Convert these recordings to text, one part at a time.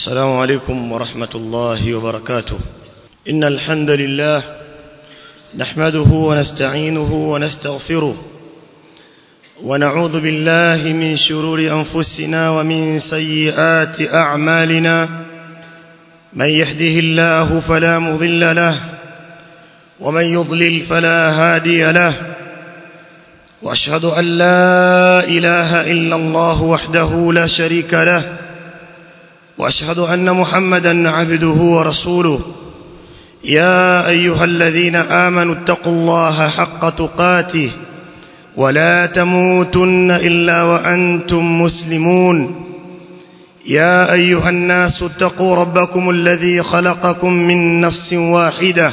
السلام عليكم ورحمة الله وبركاته إن الحمد لله نحمده ونستعينه ونستغفره ونعوذ بالله من شرور أنفسنا ومن سيئات أعمالنا من يهده الله فلا مضل له ومن يضلل فلا هادي له واشهد ان لا اله الا الله وحده لا شريك له واشهد ان محمدا عبده ورسوله يا ايها الذين امنوا اتقوا الله حق تقاته ولا تموتن الا وانتم مسلمون يا ايها الناس اتقوا ربكم الذي خلقكم من نفس واحده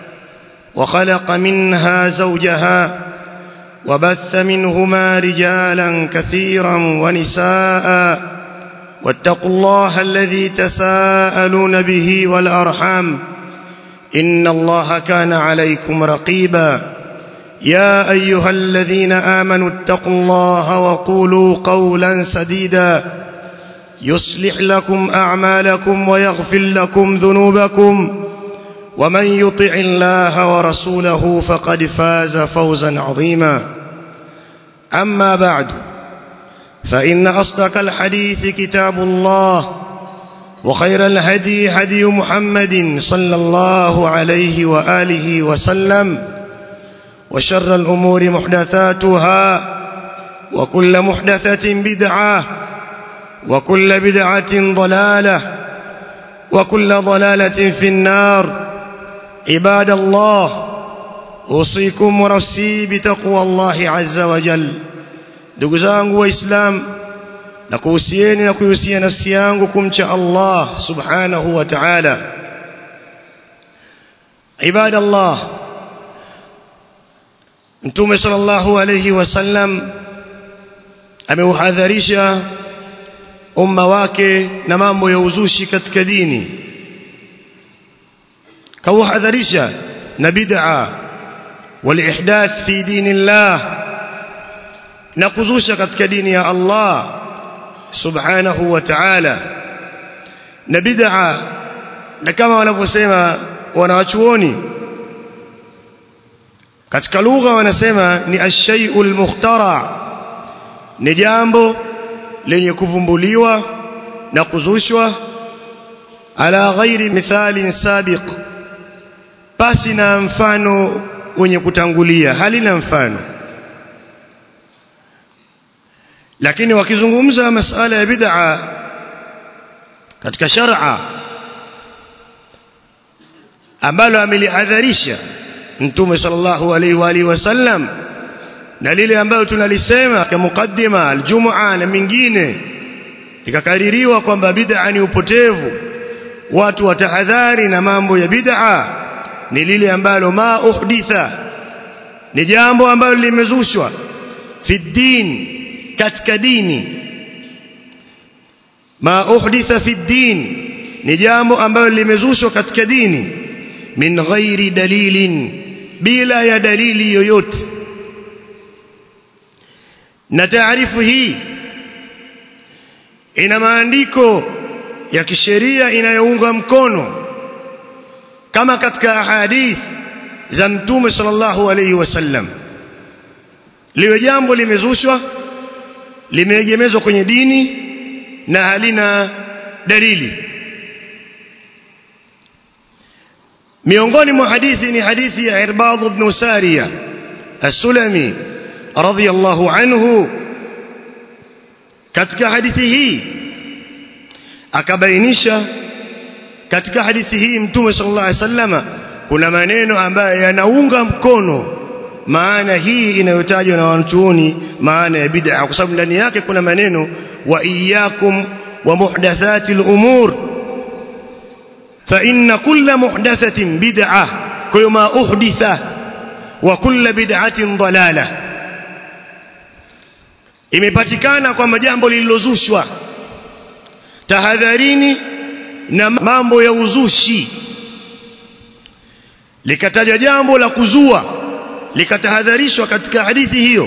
وخلق منها زوجها وبث منهما رجالا كثيرا ونساء واتقوا الله الذي تساءلون به والارحام ان الله كان عليكم رقيبا يا ايها الذين امنوا اتقوا الله وقولوا قولا سديدا يصلح لكم اعمالكم ويغفر لكم ذنوبكم ومن يطع الله ورسوله فقد فاز فوزا عظيما اما بعد فان اصدق الحديث كتاب الله وخير الهدي هدي محمد صلى الله عليه واله وسلم وشر الامور محدثاتها وكل محدثه بدعه وكل بدعه ضلاله وكل ضلاله في النار عباد الله اوصيكم ونفسي بتقوى الله عز وجل ndugu zangu waislam na kuhusieni na kuhusia nafsi yangu kumcha Allah subhanahu wa ta'ala ibada Allah mtume sallallahu alayhi wasallam ameuhadharisha umma wake na mambo ya uzushi katika dini kauhadharisha na bid'a walihdath fi dinillah na kuzusha katika dini ya Allah subhanahu wa ta'ala na bid'a na kama wanavyosema wanawachuoni katika lugha wanasema ni ash-shay'ul mukhtara ni jambo lenye kuvumbuliwa na kuzushwa ala ghairi mithalin sabiq pasi na mfano wenye kutangulia halina mfano lakini wakizungumza masala ya bid'a katika shar'a ambalo amelihadharisha mtume sallallahu alaihi wa alihi wasallam na lile ambalo tunalisema katika mukaddima aljum'a na mingine ikakaririwa kwamba bid'a ni upotevu watu watahadhari na mambo ya bid'a ni lile ambalo ma uhditha ni jambo ambalo limezushwa fi din katika dini ma uhditha fi din ni jambo ambalo limezushwa katika dini min ghairi dalilin bila ya dalili yoyote na taarifu hii ina maandiko ya kisheria inayounga mkono kama katika ahadith za mtume sallallahu alayhi wasallam liwe jambo limezushwa limeegemezwa kwenye dini na halina dalili miongoni mwa hadithi ni hadithi ya Irbad ibn Sariya as-Sulami radhiyallahu anhu katika hadithi hii akabainisha katika hadithi hii mtume sallallahu alaihi wasallama kuna maneno ambayo yanaunga mkono maana hii inayotajwa na wanachuoni maana ya bid'a kwa sababu ndani yake kuna maneno wa iyyakum wa muhdathatil umur fa inna kulla muhdathatin bid'ah kwa hiyo ma uhditha wa kulla bid'atin dalalah imepatikana kwamba jambo lililozushwa tahadharini na mambo ya uzushi likataja jambo la kuzua likatahadharishwa katika hadithi hiyo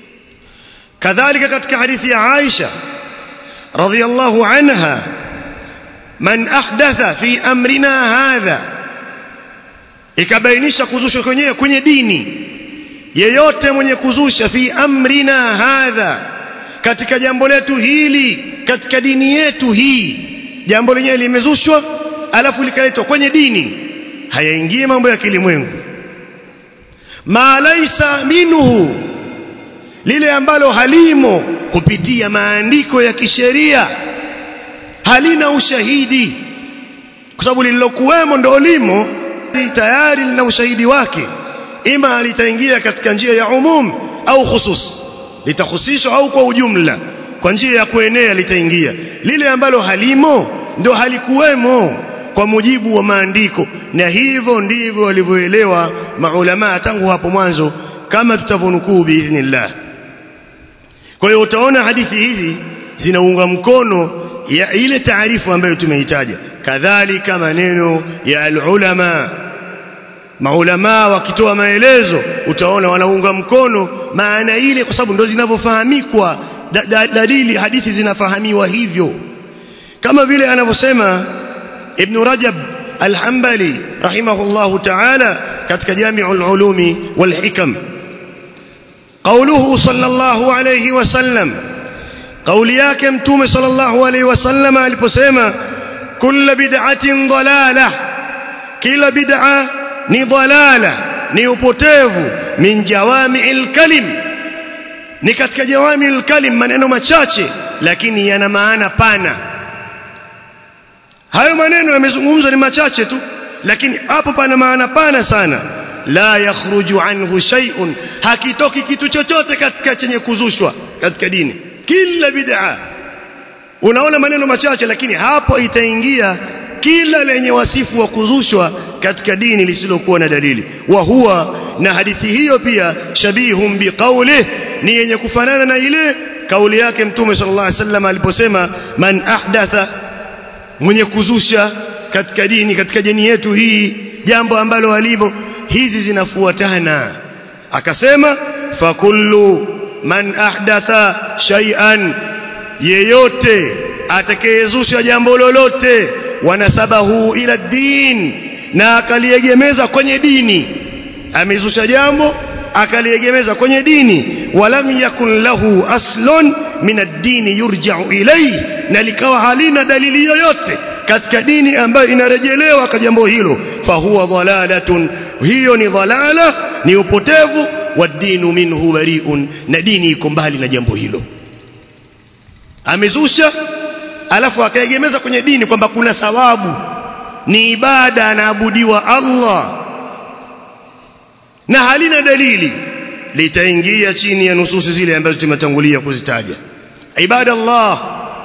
kadhalika katika hadithi ya Aisha radhiyallahu anha man ahdatha fi amrina hadha ikabainisha kuzusha kwenyewe kwenye dini yeyote mwenye kuzusha fi amrina hadha katika jambo letu hili katika dini yetu hii jambo lenyewe limezushwa alafu likaletwa kwenye dini hayaingie mambo ya kilimwengu ma laisa minhu lile ambalo halimo kupitia maandiko ya kisheria halina ushahidi kwa sababu lililokuwemo ndo limo tayari lina ushahidi wake ima litaingia katika njia ya umum au khusus litahusishwa au kwa ujumla kwa njia ya kuenea litaingia lile ambalo halimo ndo halikuwemo kwa mujibu wa maandiko na hivyo ndivyo walivyoelewa maulama tangu hapo mwanzo kama tutavonukuu biidhnillah kwa hiyo utaona hadithi hizi zinaunga mkono ya ile taarifu ambayo tumeitaja kadhalika maneno ya alulama maulama wakitoa maelezo utaona wanaunga mkono maana ile kwa sababu ndio zinavyofahamikwa da, da, dalili hadithi zinafahamiwa hivyo kama vile anavyosema ibn Rajab al-Hanbali rahimahullahu ta'ala katika Jami'ul Ulumi wal Hikam قوله صلى الله عليه وسلم قولي yake mtume صلى الله عليه وسلم aliposema كل بدعة ضلالة kila bid'a ni dalala ni upotevu min jawami'il kalim ni katika jawami'il kalim maneno machache lakini yana maana pana hayo maneno yamezungumzwa ni machache tu lakini hapo pana maana pana sana la yakhruju anhu shay'un hakitoki kitu chochote katika chenye kuzushwa katika dini kila bid'a unaona maneno machache lakini hapo itaingia kila lenye wasifu wa kuzushwa katika dini lisilokuwa na dalili wa huwa na hadithi hiyo pia shabihum biqauli ni yenye kufanana na ile kauli yake mtume sallallahu alaihi wasallam aliposema man ahdatha mwenye kuzusha katika dini katika dini yetu hii jambo ambalo walimo hizi zinafuatana akasema fakullu man ahdatha shay'an yeyote atakayezusha jambo lolote wanasabahu ila din na akaliegemeza kwenye dini amezusha jambo akaliegemeza kwenye dini walam yakun lahu aslun min ad-din yurja'u ilayhi na likawa halina dalili yoyote katika dini ambayo inarejelewa kwa jambo hilo fahuwa dhalalatun hiyo ni dhalala ni upotevu wa dinu minhu bari'un na dini iko mbali na jambo hilo amezusha alafu akaegemeza kwenye dini kwamba kuna thawabu ni ibada anaabudiwa Allah na halina dalili litaingia chini ya nususi zile ambazo tumetangulia kuzitaja ibada Allah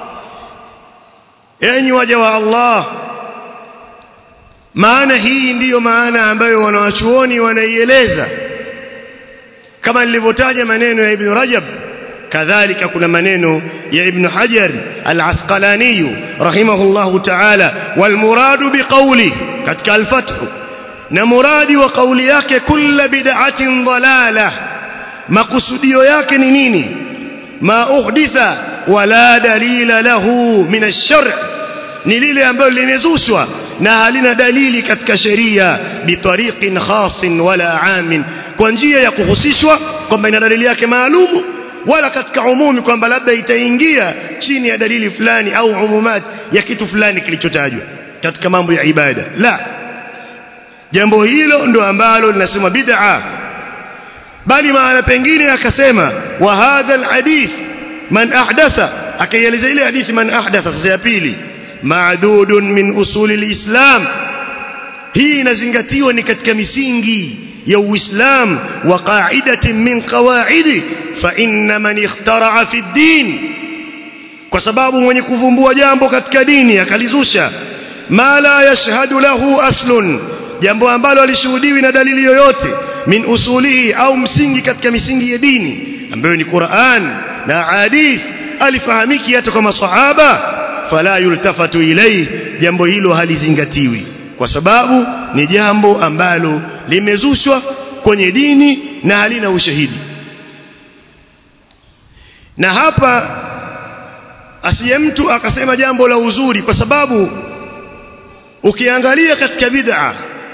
enyi waja wa Allah maana hii ndiyo maana ambayo wanawachuoni wanaieleza kama nilivyotaja maneno ya Ibn Rajab kadhalika kuna maneno ya Ibn Hajar al-Asqalani rahimahullahu ta'ala wal muradu biqawli katika al-Fath na muradi wa kauli yake kulla bid'atin dalala makusudio yake ni nini ma uhditha wala dalila lahu min ash-shar' ni lile ambalo limezushwa na halina dalili katika sheria bitariqin khasin wala amin kwa njia ya kuhusishwa kwamba ina dalili yake maalumu wala katika umumi kwamba labda itaingia chini ya dalili fulani au umumat ya kitu fulani kilichotajwa katika mambo ya ibada la jambo hilo ndo ambalo linasema bid'a bali maana pengine akasema wa hadha alhadith man ahdatha akaieleza ile hadithi man ahdatha sasa ya pili maadudun min usuli alislam hii inazingatiwa ni katika misingi ya uislam wa qa'idatin min qawaidi fa inna man ikhtara'a fi din kwa sababu mwenye kuvumbua jambo katika dini akalizusha ma la yashhadu lahu aslun jambo ambalo alishuhudiwi na dalili yoyote min usulihi au msingi katika misingi ya dini ambayo ni Qur'an na hadith alifahamiki hata kwa maswahaba fala yultafatu ilayhi jambo hilo halizingatiwi kwa sababu ni jambo ambalo limezushwa kwenye dini na halina ushahidi na hapa asiye mtu akasema jambo la uzuri kwa sababu ukiangalia katika bid'a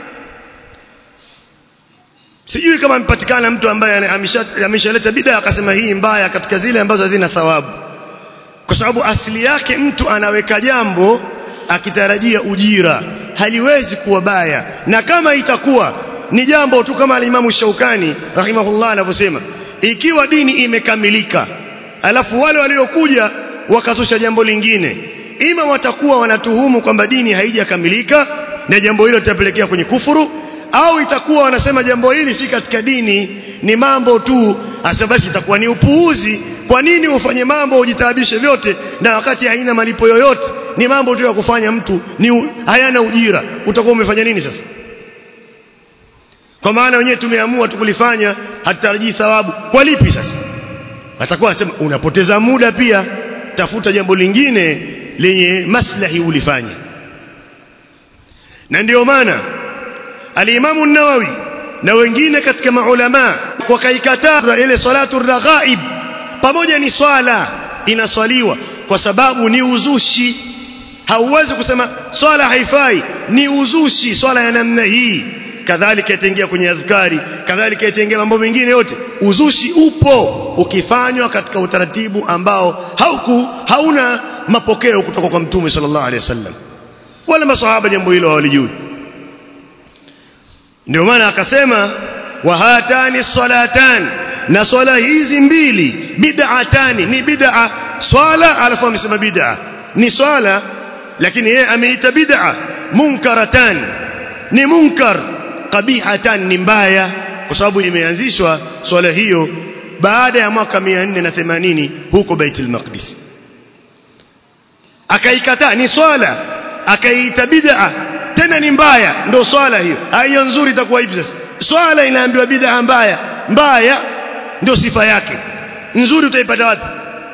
sijui kama amepatikana mtu ambaye ameshaleta bid'a akasema hii mbaya katika zile ambazo hazina thawabu kwa sababu asili yake mtu anaweka jambo akitarajia ujira haliwezi kuwa baya na kama itakuwa ni jambo tu kama alimamu Shaukani rahimahullah anavyosema ikiwa dini imekamilika alafu wale waliokuja wakazusha jambo lingine ima watakuwa wanatuhumu kwamba dini haijakamilika na jambo hilo litapelekea kwenye kufuru au itakuwa wanasema jambo hili si katika dini ni mambo tu hasa basi itakuwa ni upuuzi kwa nini ufanye mambo ujitaabishe vyote na wakati haina malipo yoyote ni mambo tu ya kufanya mtu ni hayana ujira utakuwa umefanya nini sasa kwa maana wenyewe tumeamua tukulifanya hatutarajii thawabu kwa lipi sasa atakuwa anasema unapoteza muda pia tafuta jambo lingine lenye maslahi ulifanye na ndio maana alimamu nawawi na wengine katika maulama wakaikataa ile salatu raghaib pamoja ni swala inaswaliwa kwa sababu ni uzushi hauwezi kusema swala haifai ni uzushi swala ya namna hii kadhalika itaingia kwenye adhkari kadhalika itaingia mambo mengine yote uzushi upo ukifanywa katika utaratibu ambao hauku hauna mapokeo kutoka kwa mtume sallallahu alaihi wasallam wala masahaba jambo hilo hawalijui ndio maana akasema wa hatani salatan na swala hizi mbili bid'atani ni bid'a swala alafu amesema bid'a ni swala lakini yeye ameita bid'a munkaratan ni munkar qabihatan ni mbaya kwa sababu imeanzishwa swala hiyo baada ya mwaka 480 huko Baitul Maqdis akaikataa ni swala akaiita bid'a tena ni mbaya ndio swala hiyo hiyo nzuri itakuwa hivi sasa swala inaambiwa bid'a mbaya mbaya ndio sifa yake nzuri utaipata wapi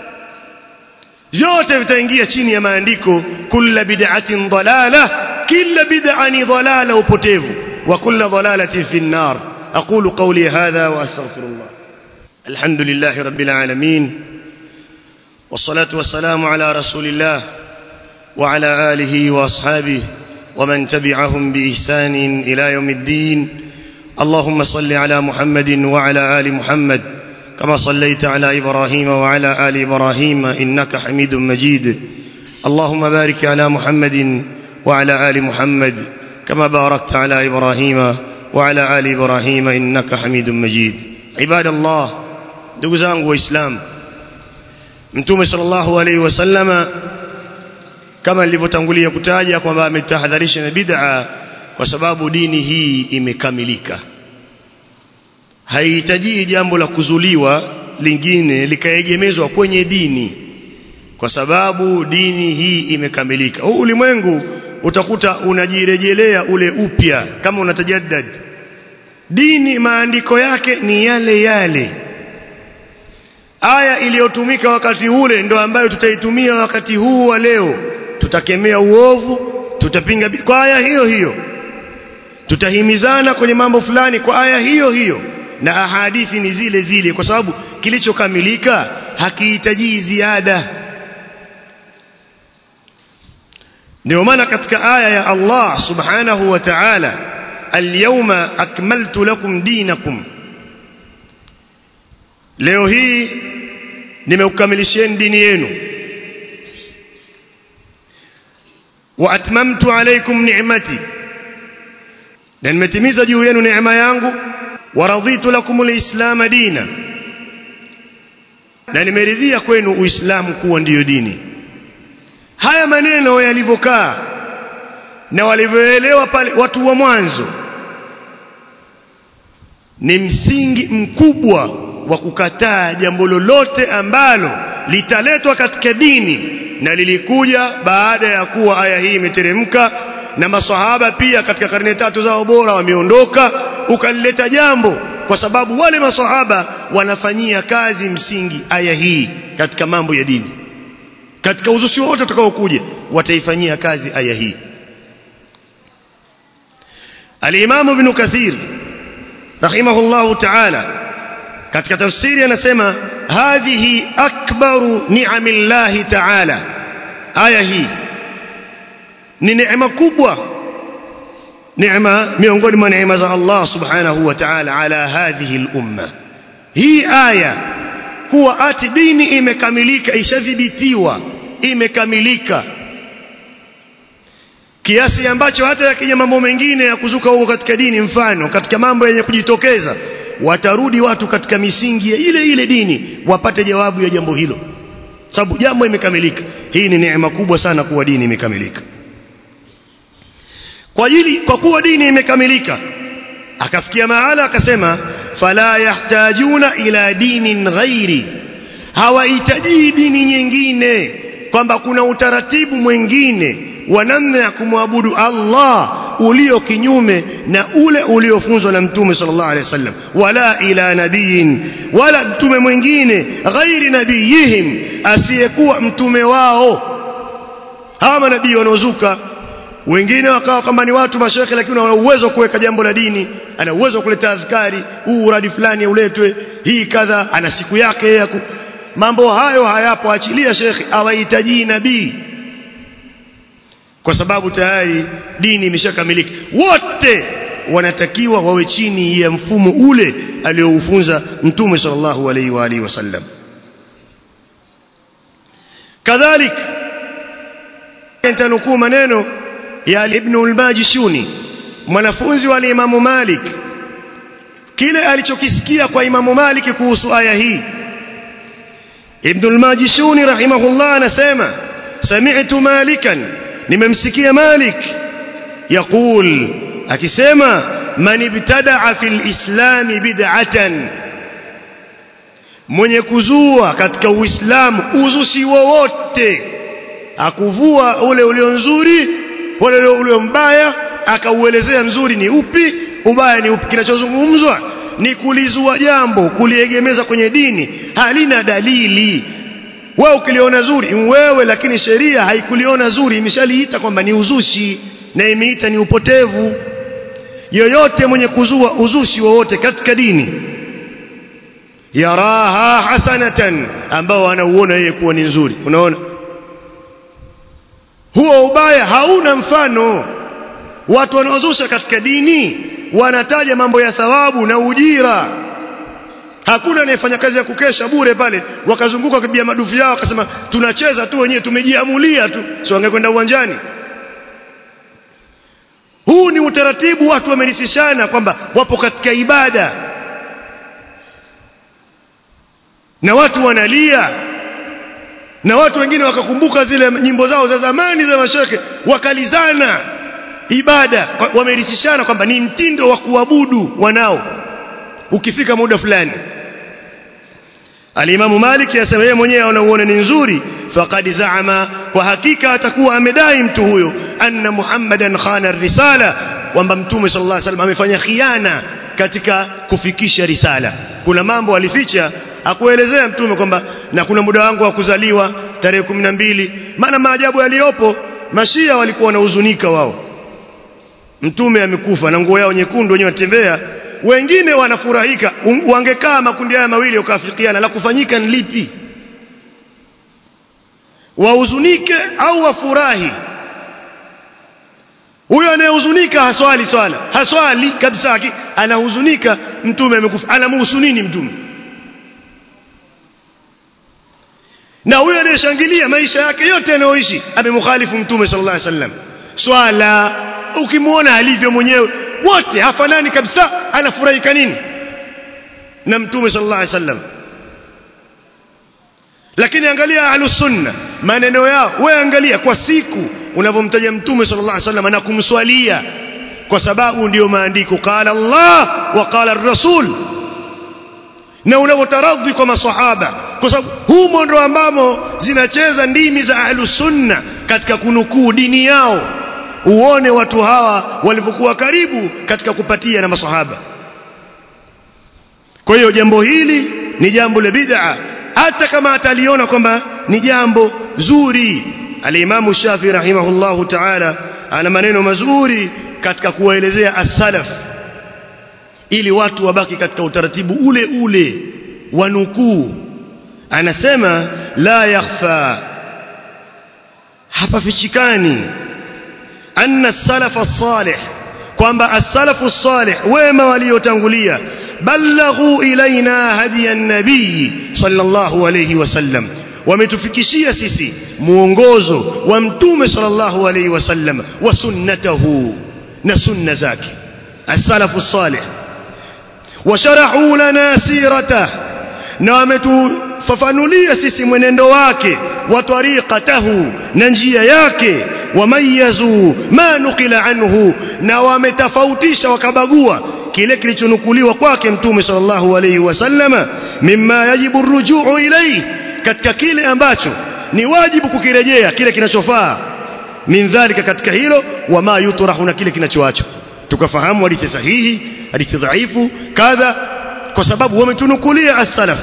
vyote vitaingia chini ya maandiko kulla bid'atin dalala kila bid'a ni dalala upotevu wa kulla dalalatin fi an-nar aqulu qawli hadha wa astaghfirullah alhamdulillahi rabbil alamin والصلاه والسلام على رسول الله وعلى اله واصحابه ومن تبعهم باحسان الى يوم الدين اللهم صل على محمد وعلى ال محمد كما صليت على ابراهيم وعلى ال ابراهيم انك حميد مجيد اللهم بارك على محمد وعلى ال محمد كما باركت على ابراهيم وعلى ال ابراهيم انك حميد مجيد عباد الله ndugu zangu waislamu mtume sallallahu alaihi wasallama kama nilivyotangulia kutaja kwamba ametahadharisha na bid'a kwa sababu dini hii imekamilika haihitaji jambo la kuzuliwa lingine likaegemezwa kwenye dini kwa sababu dini hii imekamilika huu ulimwengu utakuta unajirejelea ule upya kama unatajaddad dini maandiko yake ni yale yale aya iliyotumika wakati ule ndo ambayo tutaitumia wakati huu wa leo tutakemea uovu tutapinga kwa aya hiyo hiyo tutahimizana kwenye mambo fulani kwa aya hiyo hiyo na ahadithi ni zile zile kwa sababu kilichokamilika hakihitaji ziada ndio maana katika aya ya Allah subhanahu wa ta'ala al-yawma akmaltu lakum dinakum leo hii nimekukamilishieni dini yenu wa atmamtu alaykum ni'mati na nimetimiza juu yenu neema yangu wa raditu lakum alislam dina na nimeridhia kwenu uislamu kuwa ndiyo dini haya maneno yalivyokaa na walivyoelewa pale watu wa mwanzo ni msingi mkubwa wa kukataa jambo lolote ambalo litaletwa katika dini na lilikuja baada ya kuwa aya hii imeteremka na maswahaba pia katika karne tatu zao bora wameondoka ukalileta jambo kwa sababu wale maswahaba wanafanyia kazi msingi aya hii katika mambo ya dini katika uzushi wote utakaokuja wataifanyia kazi aya hii al-Imam Ibn Kathir rahimahullahu ta'ala katika tafsiri anasema hadhihi akbaru ni'amillahi ta'ala aya hii ni neema kubwa neema miongoni mwa neema za Allah subhanahu wa ta'ala ala hadhihi al-umma hii aya kuwa ati dini imekamilika ishadhibitiwa imekamilika kiasi ambacho hata yakija mambo mengine ya kuzuka huko katika dini mfano katika mambo yenye kujitokeza watarudi watu katika misingi ya ile ile dini wapate jawabu ya jambo hilo sababu jambo imekamilika hii ni neema kubwa sana kuwa dini imekamilika kwa ajili kwa kuwa dini imekamilika akafikia mahala akasema fala yahtajuna ila dinin ghairi hawahitaji dini nyingine kwamba kuna utaratibu mwingine wa namna ya kumwabudu Allah ulio kinyume na ule uliofunzwa na mtume sallallahu alaihi wasallam wala ila nabiyin wala mtume mwingine ghairi nabiyihim asiyekuwa mtume wao hawa manabii wanaozuka wengine wakawa kwamba ni watu mashekhe lakini wana uwezo wa kuweka jambo la dini ana uwezo wa kuleta adhkari huu uradi fulani uletwe hii kadha ana siku yake ya mambo hayo hayapo achilia shekhe hawahitaji nabii kwa sababu tayari dini imeshakamilika wote wanatakiwa wawe chini ya mfumo ule alioufunza mtume sallallahu alaihi wa alihi wasallam kadhalik nitanukuu maneno ya ibn al-Majishuni mwanafunzi wa Imamu Malik kile alichokisikia kwa Imamu Malik kuhusu aya hii Ibn al-Majishuni rahimahullah anasema sami'tu Malikan nimemsikia Malik yaqul akisema man ibtada'a fil islam bid'atan mwenye kuzua katika uislamu uzushi wowote akuvua ule ulio nzuri ule ulio mbaya akauelezea mzuri ni upi ubaya ni upi kinachozungumzwa ni kulizua jambo kuliegemeza kwenye dini halina dalili wewe ukiliona zuri wewe lakini sheria haikuliona zuri imeshaliita kwamba ni uzushi na imeita ni upotevu yoyote mwenye kuzua uzushi wowote katika dini yaraha hasanatan ambao anauona yeye kuwa ni nzuri unaona huo ubaya hauna mfano watu wanaozusha katika dini wanataja mambo ya thawabu na ujira hakuna anayefanya kazi ya kukesha bure pale wakazunguka kibia madufu yao akasema tunacheza tu wenyewe tumejiamulia tu sio wangekwenda uwanjani huu ni utaratibu watu wamerithishana kwamba wapo katika ibada na watu wanalia na watu wengine wakakumbuka zile nyimbo zao za zamani za masheke wakalizana ibada wamerithishana kwamba ni mtindo wa kuabudu wanao ukifika muda fulani Alimamu Malik yasema yeye mwenyewe anauona ni nzuri faqad zaama kwa hakika atakuwa amedai mtu huyo anna Muhammadan khana risala kwamba mtume sallallahu alaihi wasallam amefanya khiana katika kufikisha risala kuna mambo alificha akuelezea mtume kwamba na kuna muda wangu wa kuzaliwa tarehe 12 maana maajabu yaliyopo mashia walikuwa wanahuzunika wao mtume amekufa na nguo yao nyekundu wenyewe watembea wengine wanafurahika wangekaa makundi haya mawili ukafikiana la kufanyika ni lipi wahuzunike au wafurahi huyo anayehuzunika haswali swala haswali kabisa anahuzunika mtume amekufa anamuhusu nini mtume na huyo anayeshangilia maisha yake yote anayoishi amemkhalifu mtume sallallahu alaihi wasallam swala ukimwona alivyo mwenyewe wote hafanani kabisa anafurahika nini na mtume sallallahu alaihi wasallam lakini angalia ahlus sunna maneno yao wewe angalia kwa siku unavyomtaja mtume sallallahu alaihi wasallam na kumswalia kwa sababu ndiyo maandiko qala Allah wa qala ar-rasul na unavyotaradhi kwa maswahaba kwa sababu humo ndo ambamo zinacheza ndimi za ahlus sunna katika kunukuu dini yao uone watu hawa walivyokuwa karibu katika kupatia na masahaba kwa hiyo jambo hili ni jambo la bid'a hata kama ataliona kwamba ni jambo zuri alimamu shafi rahimahullahu ta'ala ana maneno mazuri katika kuwaelezea as-salaf ili watu wabaki katika utaratibu ule ule wa nukuu anasema la yakhfa hapafichikani anna as-salaf as-salih kwamba as-salafu salih wema waliotangulia balaghu ilaina hadiya nabii sallallahu alayhi wasallam wametufikishia sisi muongozo wa mtume sallallahu alayhi wasallam wa sunnatahu na sunna zake as-salafu salih washara'u lana sirata na wametufafanulia sisi mwenendo wake wa tariqatahu na njia yake wamayazu ma nukila anhu na wametofautisha wakabagua kile kilichonukuliwa kwake mtume sallallahu alayhi wasallama mimma yajibu rujuu ilayhi katika kile ambacho ni wajibu kukirejea kile kinachofaa min dhalika katika hilo wama yutrahu na kile kinachoachwa tukafahamu hadithi sahihi hadithi dhaifu kadha kwa sababu wametunukulia as-salaf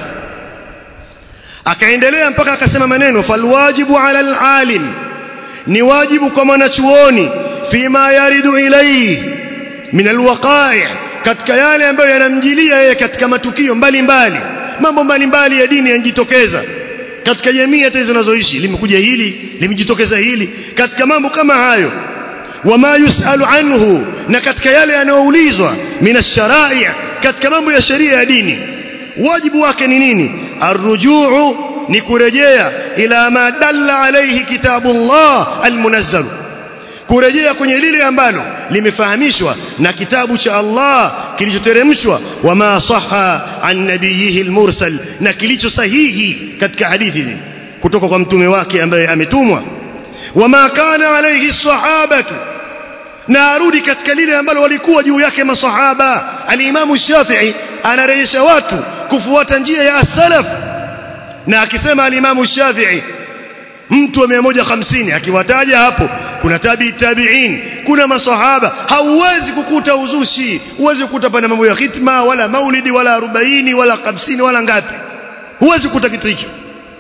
akaendelea mpaka akasema maneno falwajibu ala al-alim ni wajibu kwa mwanachuoni fima yaridu ilayhi min alwaqa'i katika yale ambayo yanamjilia yeye katika matukio mbalimbali mambo mbalimbali ya dini yanjitokeza katika jamii hata hizo zinazoishi limekuja hili limejitokeza hili katika mambo kama hayo wama yusalu anhu na katika yale yanayoulizwa minasharai katika mambo ya sheria ya dini wajibu wake ni nini arrujuu ni kurejea ila ma dalla alayhi kitabullah almunazzal kurejea kwenye lile ambalo limefahamishwa na kitabu cha Allah kilichoteremshwa wama sahha an nabiyihi almursal na kilicho sahihi katika hadithi kutoka kwa mtume wake ambaye ametumwa wama kana alayhi sahabatu na arudi katika lile ambalo walikuwa juu yake masahaba alimamu shafi'i anarejesha watu kufuata njia ya as-salaf na akisema alimamu shafi'i mtu wa 150 akiwataja hapo kuna tabi tabi'in kuna masahaba hauwezi kukuta uzushi huwezi kukuta pana mambo ya khitma wala maulidi wala arobaini wala hamsini wala ngapi huwezi kukuta kitu hicho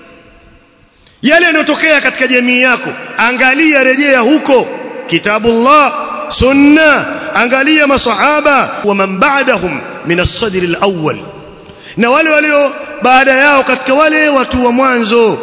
yale yanayotokea katika jamii yako angalia rejea huko kitabullah sunna angalia masahaba wa man ba'dahum min as-sadr al-awwal na wale walio baada yao katika wale watu wa mwanzo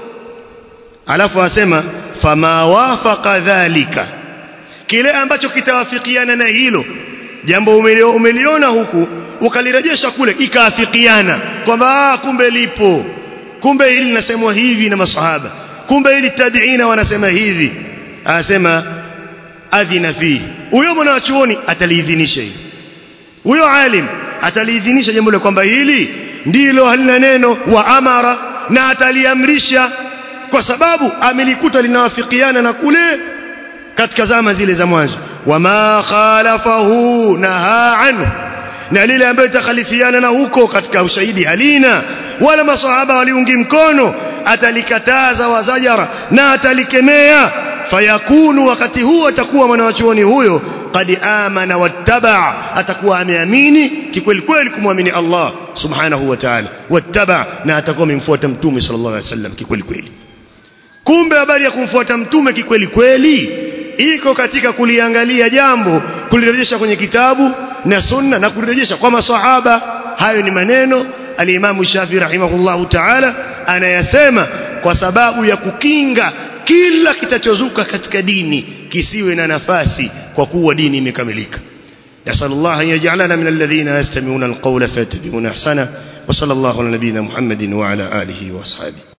alafu asema fama wafaqa dhalika kile ambacho kitawafikiana na hilo jambo umeliona huku ukalirejesha kule ikaafikiana kwamba kumbe lipo kumbe hili linasemwa hivi na masahaba kumbe hili tabiina wanasema hivi anasema adhina fihi huyo mwanachuoni ataliidhinisha hili huyo alim ataliidhinisha jambo la kwamba hili ndilo halina neno wa amara na ataliamrisha kwa sababu amelikuta linawafikiana na kule katika zama zile za mwanzo wama khalafahu naha anhu na lile ambayo itakhalifiana na huko katika ushahidi halina wala masahaba waliungi mkono atalikataza wazajara na atalikemea fayakunu wakati huo atakuwa mwanachuoni huyo qad amana wattaba atakuwa ameamini kikweli kweli kumwamini Allah subhanahu wa ta'ala wattaba na atakuwa amemfuata mtume sallallahu alaihi wasallam kikweli kweli kumbe habari ya kumfuata mtume kikweli kweli iko katika kuliangalia jambo kulirejesha kwenye kitabu na sunna na kulirejesha kwa maswahaba hayo ni maneno alimamu Shafi rahimahullahu ta'ala anayasema kwa sababu ya kukinga kila kitachozuka katika dini kisiwe na nafasi kwa kuwa dini imekamilika نسأل الله أن يجعلنا من الذين يستمعون القول فيتبعون أحسنه وصلى الله على نبينا محمد وعلى آله وأصحابه